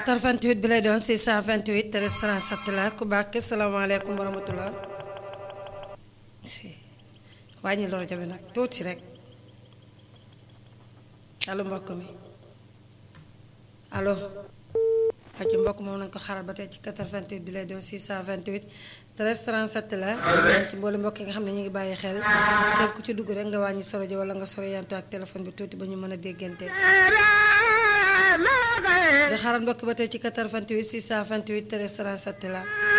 88 bi lay doon 628 37 la ku baax ke salaamaaleykum wa rahmatulah si wàññi loolu jabe nag tuuti rek allo mbokk mi allo aju mbokk moom nañ ko xaral ba tey ci 88 bi lay doon 628 13 37 la di ñaan ci mboolu mbokk yi nga xam ne ñu ngi bàyyi xel képp ku ci dugg rek nga wàññi soro ji wala nga soro yantu ak téléphone bi tuuti ba ñu mën a déggante di xaral mbokk ba tey ci 88 628 13 37 la